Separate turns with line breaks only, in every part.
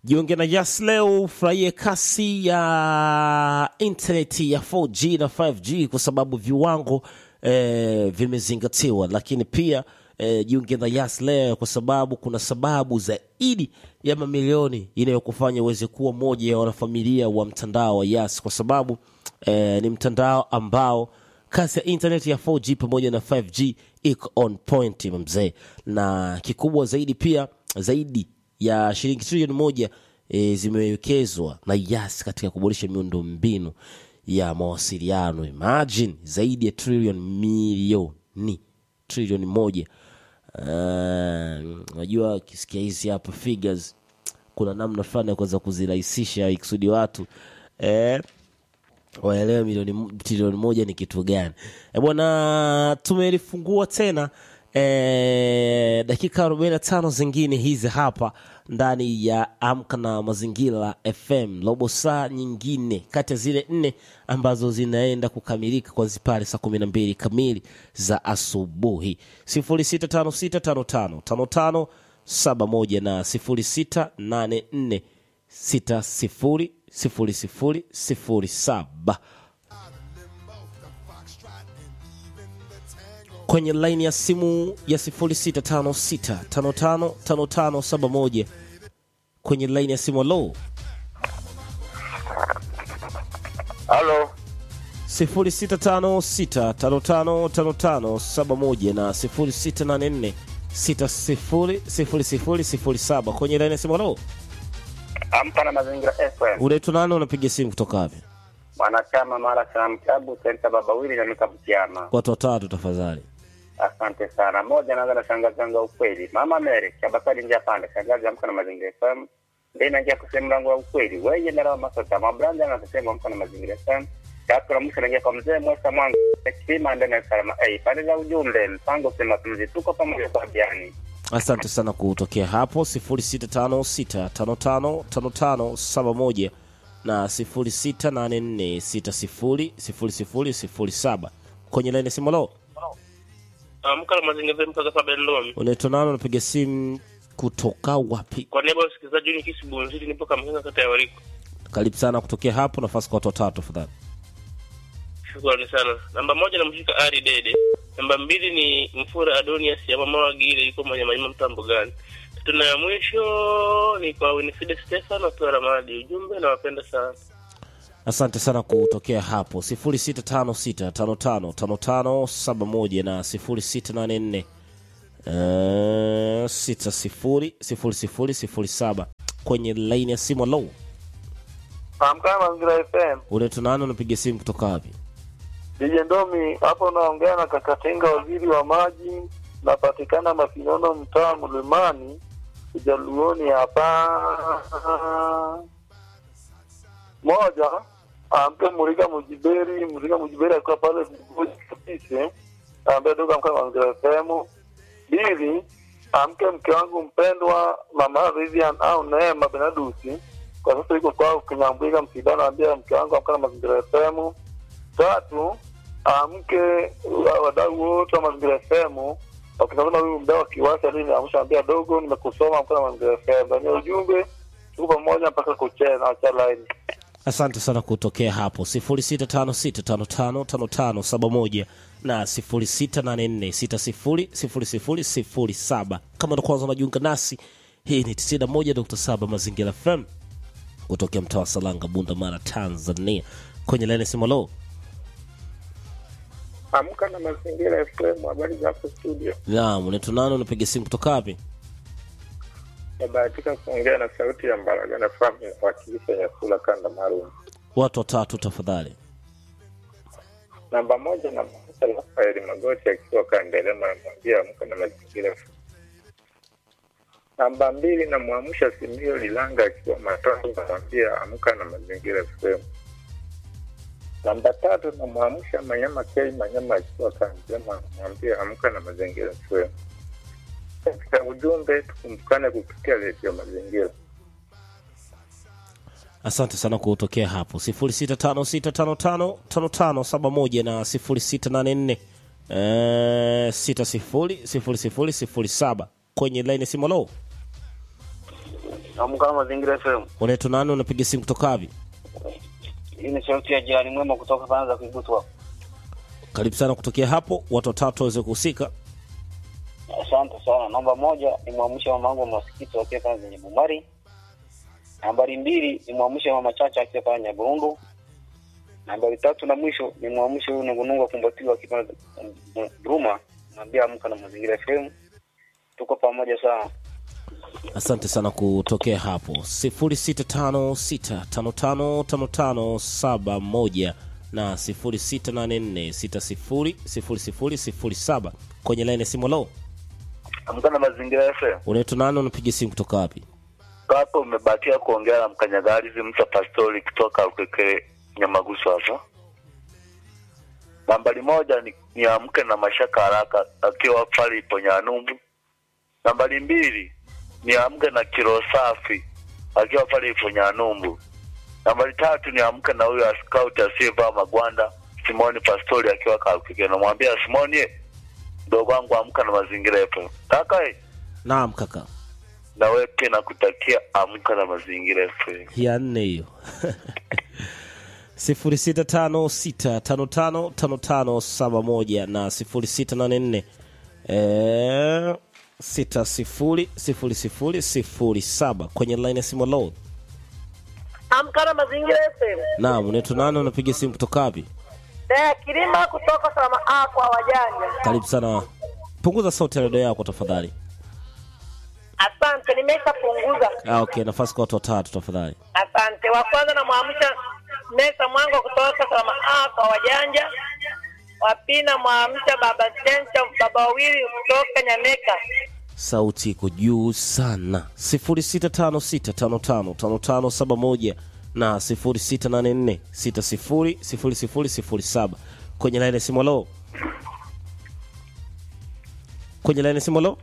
Jiunge na Yas leo, ufurahie kasi ya intaneti ya 4G na 5G kwa sababu viwango eh, vimezingatiwa, lakini pia eh, jiunge na Yas leo kwa sababu kuna sababu zaidi ya mamilioni inayokufanya uweze kuwa moja ya wanafamilia wa mtandao wa Yas kwa sababu eh, ni mtandao ambao kasi ya internet ya 4G pamoja na 5G iko on point mzee, na kikubwa zaidi pia zaidi ya shilingi trilioni moja e, zimewekezwa na Yas katika kuboresha miundo mbinu ya mawasiliano. Imagine zaidi ya trilioni milioni trilioni moja. Ah, Najua ukisikia hizi hapa figures kuna namna fulani ya kuweza kuzirahisisha ikusudi watu eh, waelewe milioni mo- trilioni moja ni kitu gani. E bwana, tumelifungua tena e, dakika 45 zingine hizi hapa ndani ya Amka na Mazingira FM, robo saa nyingine kati ya zile nne ambazo zinaenda kukamilika kwanzia pale saa kumi na mbili kamili za asubuhi. 0656555571 na 0684 sita sifuri sifuri sifuri sifuri saba kwenye laini ya simu ya sifuri sita tano sita tano tano tano tano saba moja kwenye laini ya simu alo
Halo,
sifuri sita tano sita tano tano tano tano saba moja na sifuri sita nane nne sita sifuri sifuri sifuri sifuri saba kwenye laini ya simu alo
amka na mazingira FM.
unaitwa nani unapiga simu kutoka wapi
Mwanachama mara salamu klabu senta baba wili na mikabukiama.
watu watatu tafadhali
Asante sana. Moja naanza na shangazi yangu wa ukweli. Mama Mary, Chabakari njia pande. Shangazi amka na mazingira FM. Ndio inaingia kusema mlango wa ukweli. Wewe na rawa masota. Mabranda anasema amka na mazingira FM. Tatu na mwisho naingia kwa mzee Mwesa Mwangu. Kima ndani ya salama. Eh, pande za ujumbe mpango sema tumzi tuko pamoja kwa biani.
asante sana kutokea hapo 0656555571 na 0684600007 kwenye laini ya simu lo
Amka na mazingira mpaka saba Ndomi.
unaitwa nani unapiga simu kutoka wapi
Kwa niaba ya wasikilizaji ni kisi Bunzili nipo Kamkenga kata ya Wariko.
karibu sana kutokea hapo nafasi kwa watu watatu tafadhali
Shukrani sana. Namba moja namshika Ari Dede. Namba mbili ni Mfura Adonias ya mama wa Gile yuko Manyamanyama mtambo gani. Tatu na ya mwisho ni kwa Winifred Stefano kwa Ramadi. Ujumbe nawapenda sana.
asante sana kutokea hapo 0656555571 na 0684 eh, 600007 kwenye laini ya simu lo
Amka na Mazingira FM.
unaitwa nani unapiga simu kutoka wapi
DJ Ndomi hapo unaongea na Kakatenga, waziri wa maji, napatikana Mapinono, mtaa Mlimani, Ujaluoni hapa. Moja, amke Muriga Mujiberi, Muriga Mujiberi akiwa pale Bugoji kabisa, ambaye dogo amka na Mazingira FM. Pili, amke mke wangu mpendwa Mama Vivian au Neema Benadusi, kwa sasa yuko kwao Kinyambwiga Msidano, ambia mke wangu amka na Mazingira FM. Tatu, amke wa- wadau wote wa Mazingira FM wakitazama huyu mdau wa Kiwasi aliniamsha ambia dogo, nimekusoma amka na Mazingira FM. Ndani ya ujumbe tuko pamoja mpaka kuchea na acha line.
asante sana kutokea hapo 0656555571 na 0684600007 kama ndo kwanza unajiunga nasi hii ni 91.7 mazingira fm kutokea mtaa wa salanga bunda mara tanzania kwenye laini simolo
Amka na mazingira FM. Habari za hapo studio.
naam unaitwa nani unapiga simu kutoka wapi
Nabahatika kuongea na sauti ya Mbaraga na famu ya wakilisha Nyakula kanda maalum.
watu watatu tafadhali
Namba moja na Musa Rafaeli Magoti akiwa Kandelema, namwambia amka na mazingira. Namba mbili namwamsha Simio Lilanga akiwa Matoni, namwambia amka na mazingira FM. Namba tatu namwamsha Manyama K Manyama akiwa Kandelema, namwambia amka na mazingira FM. Katika ujumbe tukumbukane kupitia redio Mazingira.
asante sana kutokea hapo 0656555571 na 0684 eh, 600007 kwenye laini ya simu lo
Amka na Mazingira FM.
unaitwa nani unapiga simu kutoka wapi
Hii ni sauti ya jirani mwema kutoka pande za Kuigutwa.
karibu sana kutokea hapo watu watatu waweze kuhusika
Asante sana. Namba moja ni mwamsha mama wangu masikito akiwa pande zenye Bumari. Nambari mbili ni mwamsha mama Chacha akiwa pande ya Burundu. Nambari tatu na mwisho ni mwamsha huyu nungunungu akumbatiwa akiwa pande za Bruma. Mwambia amka na Mazingira FM. Tuko pamoja sana.
asante sana kutokea hapo 0656555571 na 0684600007 kwenye laini ya simu lo
Amka na Mazingira FM.
unaitwa nani unapiga simu kutoka wapi
Hapo umebakia kuongea na mkanyagalizi Msa Pastori kutoka Ukeke Nyamagusu hapa. Nambari moja ni, ni amke na Mashaka Haraka akiwa pale ipo Nyanumbu. Nambari mbili ni amke na Kilo Safi akiwa pale ipo Nyanumbu. Nambari tatu ni amke na huyo scout asiyevaa magwanda Simoni Pastori akiwa Kalukeke. Namwambia Simoni, eh, mdogo wangu amka na mazingira yapo. Kaka eh,
naam kaka
na wewe pia nakutakia amka na mazingira FM.
ya nne hiyo 0656555571 na 0684 eh, 600007 kwenye line ya simu load
Amka na Mazingira FM.
naam unaitwa nani unapiga simu kutoka wapi
Eh, Kilima kutoka Salama A kwa wajanja.
karibu sana punguza sauti ya redio yako tafadhali
Asante, nimeshapunguza.
ah, okay nafasi kwa watu watatu tafadhali
Asante. Wa kwanza namwamsha Mesa Mwango kutoka Salama A kwa wajanja. Wa pili namwamsha Baba Chencha baba wawili kutoka Nyameka.
sauti iko juu sana 0656555571 na 0684600007 kwenye laini ya simu lo kwenye laini ya simu lo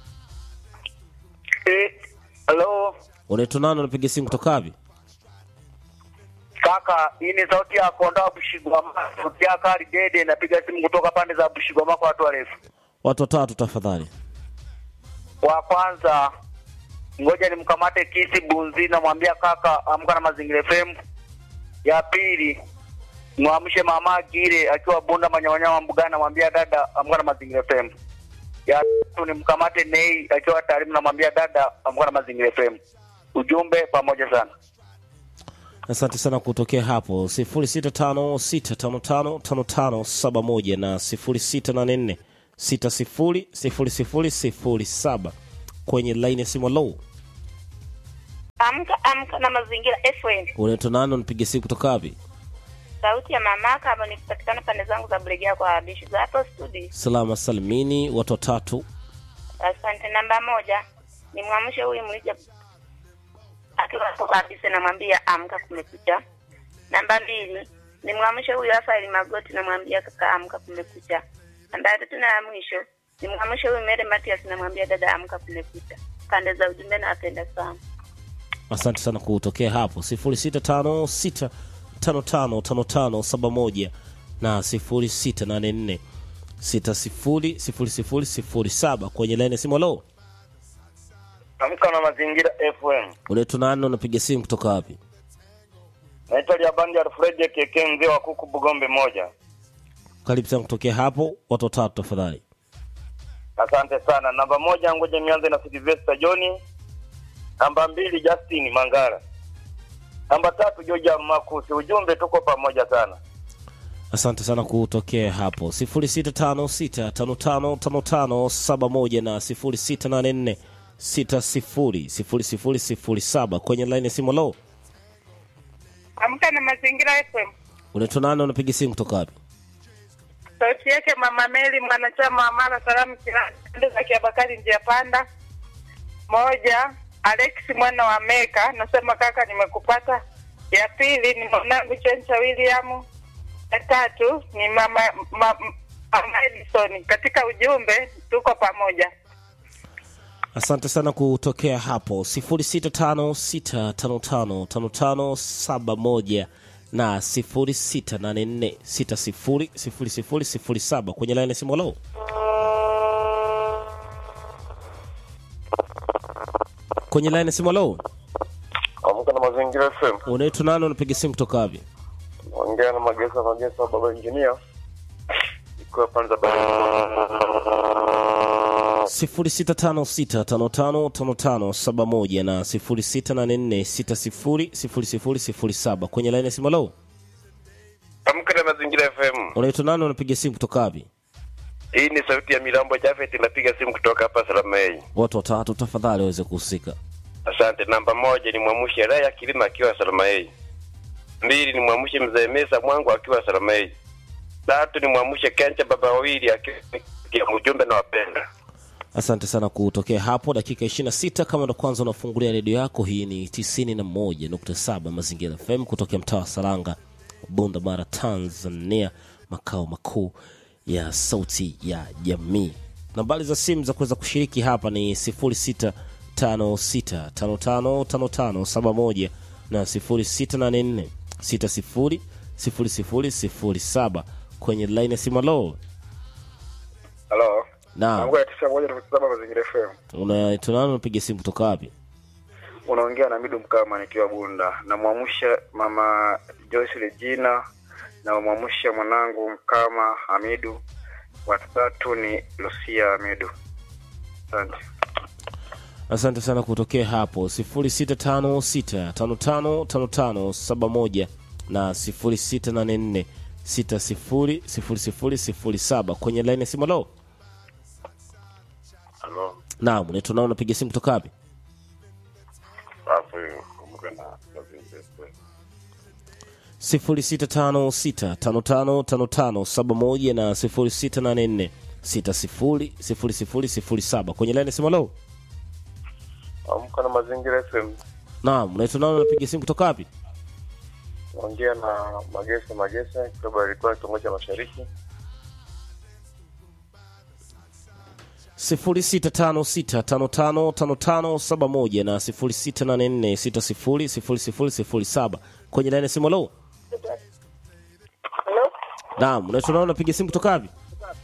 Eh, hello
unaitwa nani unapiga simu kutoka wapi
kaka, hii ni sauti ya kondoa Bushigwama, sauti ya Kali Dede, napiga simu kutoka pande za Bushigwama kwa watu warefu.
watu watatu tafadhali
Wa kwanza ngoja nimkamate Kisi Bunzi, namwambia kaka, amka na Mazingira FM. Ya pili mwamshe mama Gire akiwa Bunda Manyamanyama Mbugani, namwambia dada, amka na Mazingira FM. Ya tatu nimkamate Nei akiwa Tarimu, namwambia dada, amka na Mazingira FM. Ujumbe pamoja sana.
asante sana kutokea hapo 0656555571 na 0684600007 kwenye laini ya simu low
Amka amka na mazingira FM.
unaitwa nani unapiga simu kutoka wapi
Sauti ya mamaka hapa nikipatikana pande zangu za Bulegea kwa wabishi za hapo studio.
salama salimini watu watatu
Asante. Namba moja ni mwamshe huyu mlija akiwa hapo kabisa, namwambia amka, kumekucha. Namba mbili ni mwamshe huyu Rafaeli Magoti, namwambia kaka, amka, kumekucha. Namba ya tatu na ya mwisho ni mwamshe huyu Mary Matias, namwambia dada, amka, kumekucha. Pande za ujumbe nawapenda sana.
asante sana kutokea hapo 0656555571 na 0684600007 kwenye laini ya simu lo
Amka na Mazingira FM.
unaitwa nani unapiga simu kutoka wapi
Naitwa Liabandi Alfred Keke, mzee wa kuku Bugombe moja.
karibu sana kutokea hapo watu watatu tafadhali
Asante sana. Namba moja, ngoja nianze na Sylvester John. Namba mbili, Justin Mangara. Namba tatu, Georgia Makusi. Ujumbe, tuko pamoja sana.
asante sana kutokea hapo 0656555571 na 0684600007 kwenye laini ya simu lo
Amka na Mazingira FM.
unaitwa nani unapiga simu kutoka wapi
Sauti yake Mama Meli, mwanachama wa Mara Salamu Kirani, pande za Kiabakari, njia panda. Moja, Alex mwana wa Meka, nasema kaka, nimekupata. Ya pili ni mwanangu Chencha William. Ya tatu ni mama ma, mama Edison. Katika ujumbe tuko pamoja.
asante sana kutokea hapo 0656555571 na 0684600007 kwenye laini ya simu lo kwenye laini ya simu lo
Mazingira FM.
unaitwa nani unapiga simu kutoka wapi
Ongea na Magesa Magesa baba engineer. Ikiwa panza baba.
0656555571 na 0684600007 kwenye laini ya simu lo
Amka na Mazingira FM.
unaitwa nani unapiga simu kutoka wapi
Hii ni sauti ya Milambo Jafet inapiga simu kutoka hapa Salamei.
watu watatu tafadhali waweze kuhusika
Asante. Namba moja ni mwamushi Raya Kilima akiwa Salamei. Mbili ni mwamushi Mzee Mesa Mwangu akiwa Salamei. Tatu ni mwamushi Kencha baba wawili akiwa mjumbe na wapenda.
asante sana kutokea hapo dakika 26 kama ndo kwanza unafungulia redio yako hii ni 91.7 mazingira fm kutokea mtaa wa saranga bunda mara tanzania makao makuu ya sauti ya jamii nambari za simu za kuweza kushiriki hapa ni 0656555571 na 0684600007 kwenye line ya simu lo
Halo.
na
Mungu ya tisa moja nukta saba Mazingira FM.
unaitwa nani unapiga simu kutoka wapi
Unaongea na Midu Mkama nikiwa Bunda. Namwamsha mama Joyce Regina na mwamsha mwanangu Mkama Hamidu. Watatu ni Lucia Hamidu. Asante.
asante sana kutokea hapo 0656555571 na 0684600007 kwenye line ya simu lo
Halo.
naam unaitwa nani unapiga simu kutoka wapi
Safi. Kumbuka na Mazingira FM.
0656555571 na 0684600007 kwenye line ya simu lo
Amka na Mazingira FM.
naam unaitwa nani unapiga simu kutoka wapi
Ongea na Magesa Magesa kutoka alikuwa kitongoji cha Mashariki.
0656555571 na 0684600007 kwenye laini ya simu lo
Hello?
naam unaitwa nani unapiga simu kutoka wapi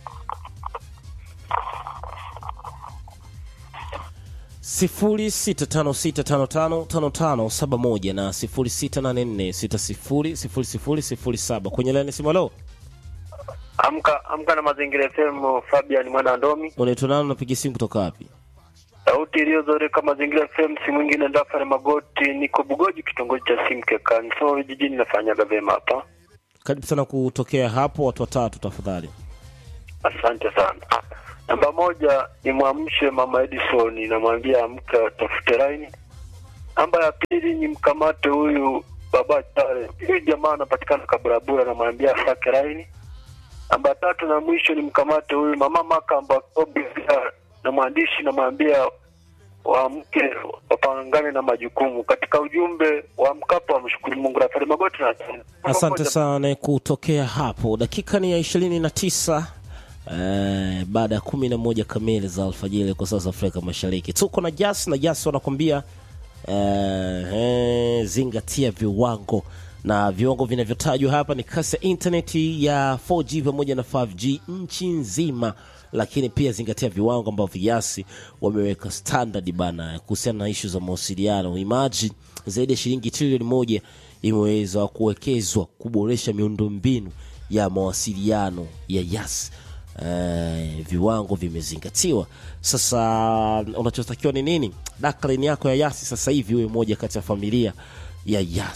sifuri sita tano sita tano tano tano tano saba moja na sifuri sita nane nne sita sifuri sifuri sifuri sifuri saba kwenye laini ya simu lo
Amka amka na mazingira FM Fabian mwana wa Ndomi.
unaitwa nani unapiga simu kutoka wapi
Sauti iliyozoreka mazingira FM si mwingine Ndafare Magoti, niko Bugoji kitongoji cha Simkekani. So jijini nafanyaga vyema hapa.
karibu sana kutokea hapo watu watatu tafadhali
Asante sana. Namba moja ni mwamshe mama Edison, namwambia amka tafute laini. Namba ya pili ni mkamate huyu baba Chale, huyu jamaa anapatikana Kaburabura, namwambia asake laini. Namba tatu na mwisho ni mkamate huyu mama Makamba Kobe, na mwandishi namwambia waamke wapangane na majukumu. Katika ujumbe wa Mkapa wamshukuru Mungu. Rafari Magoti na
asante sana kutokea hapo dakika ni ya ishirini na tisa eh, baada ya kumi na moja kamili za alfajiri kwa sasa afrika mashariki tuko na jas na jas wanakwambia eh, eh, zingatia viwango na viwango vinavyotajwa hapa ni kasi ya intaneti ya 4g pamoja na 5g nchi nzima lakini pia zingatia viwango ambavyo yasi wameweka standard bana kuhusiana na ishu za mawasiliano imagine zaidi ya shilingi trilioni moja imeweza kuwekezwa kuboresha miundombinu ya mawasiliano ya yas eh, viwango vimezingatiwa sasa unachotakiwa ni nini daklin yako ya yasi sasa hivi huwe moja kati ya familia ya yas